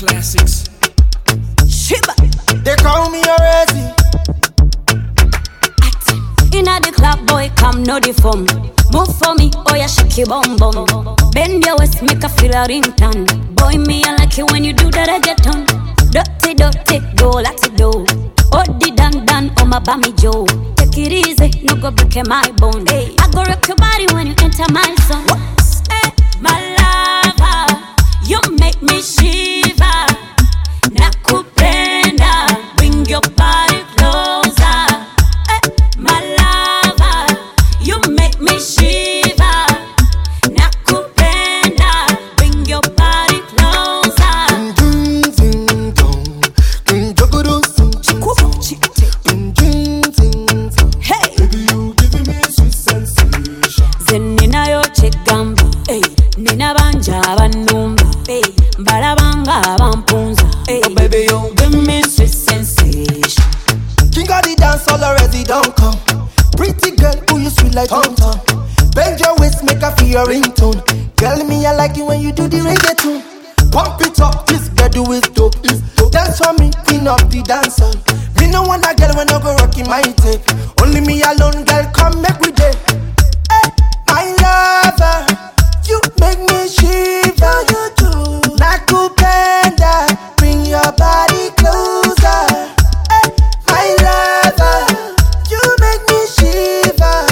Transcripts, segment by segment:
classics. Shiba. They call me already. Inna the club, boy, come know the form. Move for me, oh yeah, shake your bum bum. Bend your waist, make a feel a ringtone. Boy, me I like it when you do that reggaeton. Dirty, dirty, go like it do. Oh, the dan dan, oh my bammy Joe. Take it easy, no go break my bone. Hey, I go rock your body when you enter my zone. Hey, my lover, you make me shiver. Nakupenda, bring your body closer. Eh, my lover, you make me shiver. Nakupenda, bring your body closer. Ding, ding, dong. Ding, jogodo, sing, ching, Ding, ding, ding, dong. Hey, Baby, you giving me sweet sensation. ze ninayo kyegamba hey, nina banja abannumba hey, mbalabanga abampunza hey, oh, baby, you give me sweet sensation. King of the dance all already don't come. Pretty girl, who you sweet like Tom Tom. Bend your waist, make her feel your ringtone. Girl, me I like it when you do the reggaeton. Pump it up, this bedroom is dope. Is dope. Dance for me, queen of the dancer. Me no want a girl when I go rocking my tape. Only me alone, girl, come make we day. Hey, my lover, you make me shiver. You do. Nakupenda, bring your body closer. Hey, my lover, you make me shiver.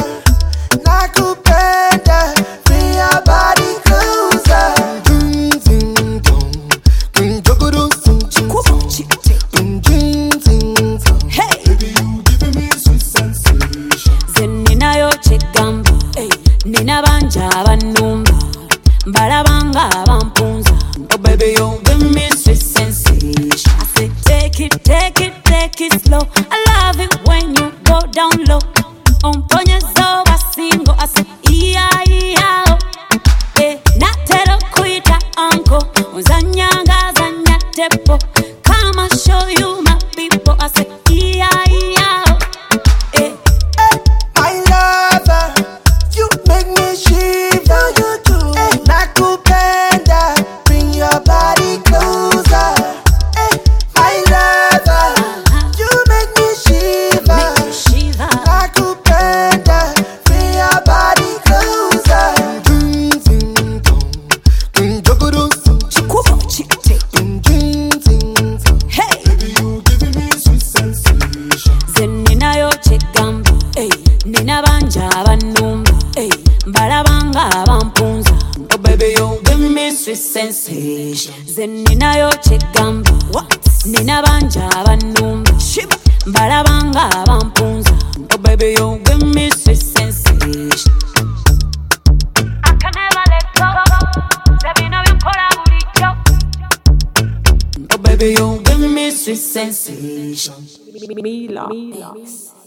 Nakupenda, bring your body closer. Ding ding dong, ding jogodo sing ching song. Ding ding ding dong. Hey. Baby, you giving me sweet sensation. ze ninayo kyegamba hey, nina banja abannumba mbalabanga abampunza oh baby you give me sweet sensation I say take it take it take it slow I love it when you go down low omponyeza obasingo I say iya iya oh. Eh, natera kuita anko uzanyanga zanya tepo Come and show you my people I say iya iya oh. eh. My lover, you make me shiver. You do. Nakupenda, bring your body closer. Eh, my lover, you make me shiver. Make me shiver. Nakupenda, bring your body closer. Ding ding dong, ding jogodo sing ching ding ding ding dong. Hey, Baby, you giving me sweet sensation. ze ninayo kyegamba hey, nina banja abannumba hey, mbalabanga abampunza oh baby you give me sweet sensation ze ninayo kyegamba nina banja abannumba mbalabanga abampunza oh baby you give me sweet sensation I can never let go. Ze bino bikola bulijjo. Oh baby, you give me sweet sensation. Mila. Mila.